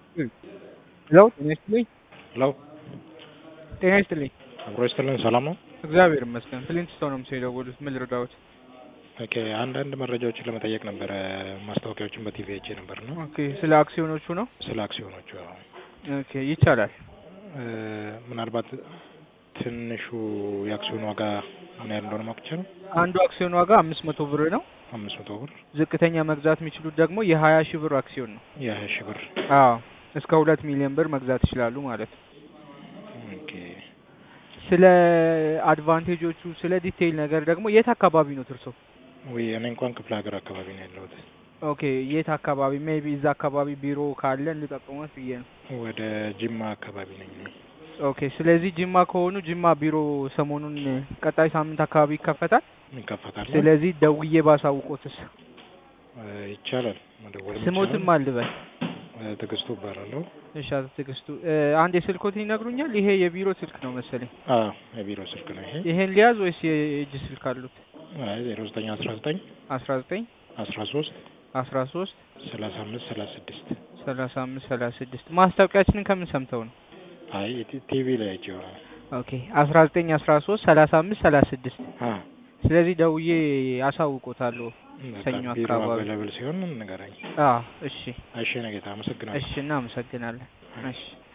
ሄሎ ጤና ይስጥልኝ። ሄሎ ጤና ይስጥልኝ። አብሮ ይስጥልን። ሰላም ነው? እግዚአብሔር ይመስገን። ፍሊንትስቶን ነው ምስል የደወሉት። ምን ልርዳዎት? ኦኬ አንዳንድ መረጃዎችን ለመጠየቅ ነበረ። ማስታወቂያዎችን በቲቪ አይቼ ነበር ነው ኦኬ ስለ አክሲዮኖቹ ነው? ስለ አክሲዮኖቹ። አዎ። ኦኬ ይቻላል። እ ምናልባት ትንሹ የአክሲዮን ዋጋ ምን ያህል እንደሆነ ማወቅ ይቻላል? አንዱ አክሲዮን ዋጋ አምስት መቶ ብር ነው። አምስት መቶ ብር ዝቅተኛ መግዛት የሚችሉት ደግሞ የሀያ ሺህ ብር አክሲዮን ነው። የሀያ ሺህ ብር አዎ እስከ ሁለት ሚሊዮን ብር መግዛት ይችላሉ ማለት ነው። ኦኬ ስለ አድቫንቴጆቹ ስለ ዲቴይል ነገር ደግሞ የት አካባቢ ነው እርሶ? ወይ እኔ እንኳን ክፍለ ሀገር አካባቢ ነው ያለሁት። ኦኬ የት አካባቢ? ሜቢ እዛ አካባቢ ቢሮ ካለን ልጠቁመት ብዬ ነው። ወደ ጅማ አካባቢ ነኝ። ኦኬ ስለዚህ ጅማ ከሆኑ ጅማ ቢሮ ሰሞኑን ቀጣይ ሳምንት አካባቢ ይከፈታል። ይከፈታል? ስለዚህ ደውዬ ባሳውቆትስ? እ ይቻላል መደወልም ስሞትም ይቻላል። አልበል። እ ትዕግስቱ እባላለሁ። እሺ አቶ ትዕግስቱ እ አንድ የስልኮትን ይነግሩኛል? ይሄ የቢሮ ስልክ ነው መሰለኝ። አዎ የቢሮ ስልክ ነው ይሄ። ይሄን ሊያዝ ወይስ የእጅ ስልክ አሉት? አይ ዜሮ ዘጠኝ አስራ ዘጠኝ አስራ ዘጠኝ አስራ ሶስት አስራ ሶስት ሰላሳ አምስት ሰላሳ ስድስት ሰላሳ አምስት ሰላሳ ስድስት ማስታወቂያችንን ከምን ሰምተው ነው? አይ ቲ- ቲቪ ላይ አይቼው ነው። ኦኬ አስራ ዘጠኝ አስራ ሶስት ሰላሳ አምስት ሰላሳ ስድስት አ ስለዚህ ደውዬ አሳውቆታለሁ። በቃ ሰኞ ቢሮ አካባቢ። አቬለብል ሲሆን ንገረኝ። አዎ እሺ እሺ ነገታ አመሰግናለሁ። እሺ እናመሰግናለን። እሺ